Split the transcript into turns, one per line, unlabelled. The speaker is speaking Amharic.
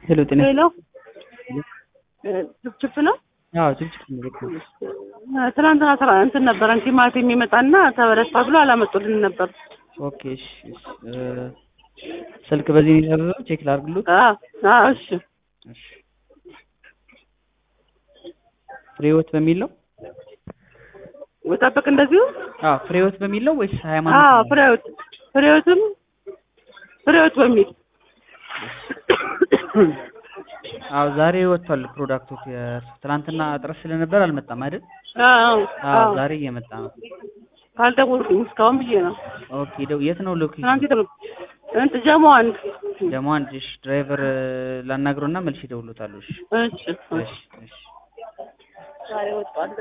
ሄሎ ጤና
ሄሎ ችፕችፕ ነው።
አዎ ችፕችፕ ነው ልክ ነው።
ትናንትና ስራ እንትን ነበረን ቲማቲም የሚመጣና ተበለጣ ብሎ አላመጡልን ነበር።
ኦኬ እሺ እሺ እ ስልክ በዚህ ነው የታዘዘው ቼክ ላድርግሎት
አዎ አዎ እሺ
እሺ ፍሬህይወት በሚል ነው
ወጣበቅ እንደዚሁ
አዎ ፍሬህይወት በሚል ነው ወይስ ሃይማኖት
አዎ
ነው?
ፍሬዎት ፍሬዎትም ፍሬዎት በሚል
አዎ ዛሬ ወጥቷል ፕሮዳክቱ ትናንትና እጥረት ስለነበር አልመጣም አይደል
አዎ
አዎ
አዎ
ዛሬ እየመጣ ነው
ካልደወልኩኝ እስካሁን ብዬ ነው።
ኦኬ ደው የት ነው ሎኬሽን
ትናንት የተመ እንትን ጀሞ አንድ
ደግሞ አንድ እሺ ድራይቨር ላናግረውና መልሼ እደውልልዎታለሁ እሺ
እሺ
እሺ እሺ
ዛሬ ወጥቷል።